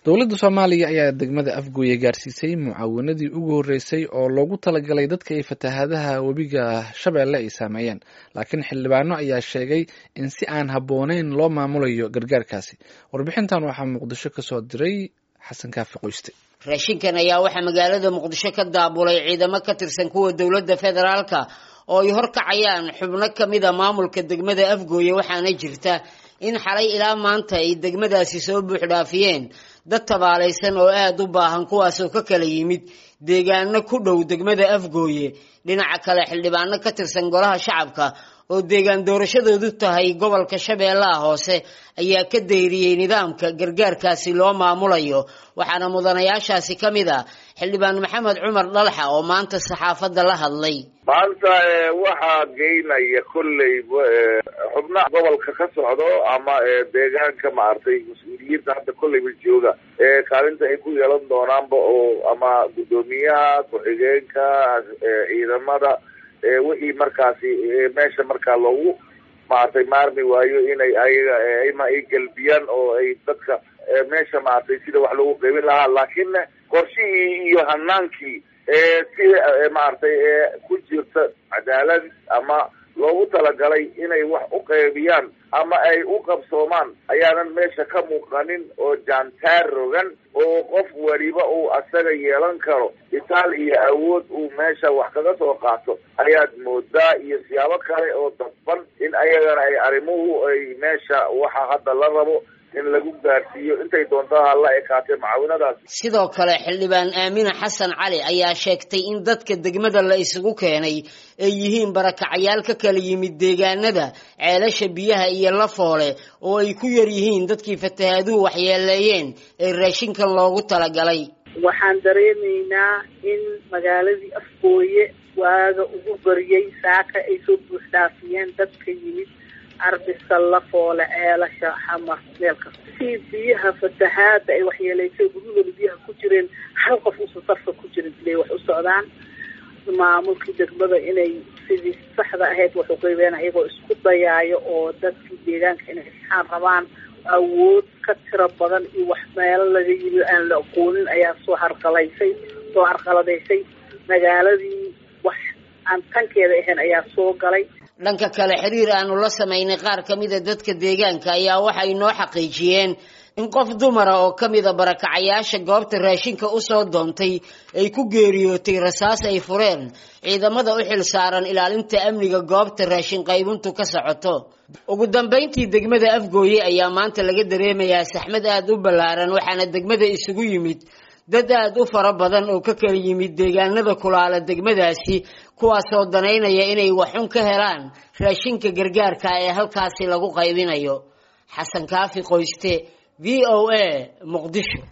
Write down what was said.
dowladda soomaaliya ayaa degmada afgooye gaarsiisay mucaawanadii ugu horreysay oo loogu talagalay dadka ay fatahaadaha webiga shabeelle ay saameeyeen laakiin xildhibaano ayaa sheegay in si aan habbooneyn loo maamulayo gargaarkaasi warbixintan waxaa muqdisho ka soo diray xasan kaafi qoyste raashinkan ayaa waxaa magaalada muqdisho ka daabulay ciidamo ka tirsan kuwa dowladda federaalka oo ay horkacayaan xubno ka mid a maamulka degmada afgooye waxaana jirta in xalay ilaa maanta ay degmadaasi soo buuxdhaafiyeen dad tabaalaysan oo aada u baahan kuwaasoo ka kala yimid deegaano ku dhow degmada afgooye dhinaca kale xildhibaano ka tirsan golaha shacabka oo deegaan doorashadoodu tahay gobolka shabeellaha hoose ayaa ka dayriyey nidaamka gargaarkaasi loo maamulayo waxaana mudanayaashaasi ka mid a xildhibaan maxamed cumar dhalaxa oo maanta saxaafadda la hadlay maanta waxaa geynaya kolley xubnaha gobolka ka socdo ama deegaanka maaragtay mas-uuliyiinta hadda kolleyba jooga kaalinta ay ku yeelan doonaanba oo ama guddoomiyaha ku-xigeenka ciidamada wixii markaasi meesha markaa loogu maaragtay maarmi waayo inay ayaga ima ay gelbiyaan oo ay dadka meesha maaragtay sida wax loogu qaybin lahaa laakiin qorshihii iyo hanaankii sida maaragtay ku jirta cadaalad ama loogu talagalay inay wax u qaybiyaan ama ay u qabsoomaan ayaanan meesha ka muuqanin oo jaantaar rogan oo qof weliba uu asaga yeelan karo itaal iyo awood uu meesha wax kaga soo qaato ayaad moodaa iyo siyaabo kale oo dadban in ayagana ay arrimuhu ay meesha waxa hadda la rabo in lagu gaarsiiyo intay doonto hala ekaatee mucaawinadaasi sidoo kale xildhibaan aamina xasan cali ayaa sheegtay in dadka degmada la isugu keenay ay yihiin barakacyaal ka kala yimid deegaanada ceelasha biyaha iyo lafoole oo ay ku yar yihiin dadkii fatahaaduhu waxyeeleeyeen ee raashinkan loogu talagalay waxaan dareemaynaa in magaaladii afgooye waaga ugu bariyey saaka ay soo buuxdhaafiyeen dadka yimid arbisa lafoole ceelasha xamar meel kasta si biyaha fatahaada ay waxyeelaysay guryahooda biyaha ku jireen hal qof uusan sarfa ku jirin silay wax u socdaan maamulkii degmada inay sidii saxda ahayd wax u qeybeen iyagoo isku dayaayo oo dadkii deegaanka inay saxaan rabaan awood ka tiro badan iyo wax meelo laga yimi aan la aqoonin ayaa soo harqalaysay soo harqaladaysay magaaladii wax aan tankeeda ahayn ayaa soo galay dhanka kale xiriir aanu la samaynay qaar ka mida dadka deegaanka ayaa waxay noo xaqiijiyeen in qof dumara oo ka mida barakacayaasha goobta raashinka usoo doontay ay ku geeriyootay rasaas ay fureen ciidamada u xil saaran ilaalinta amniga goobta raashin qaybintu ka socoto ugu dambayntii degmada afgooye ayaa maanta laga dareemayaa saxmad aada u ballaaran waxaana degmada isugu yimid dad aada u fara badan oo ka kala yimid deegaanada kulaala degmadaasi kuwaasoo danaynaya inay waxxun ka helaan raashinka gargaarka ee halkaasi lagu qaybinayo xasan kaafi qoyste v o a muqdisho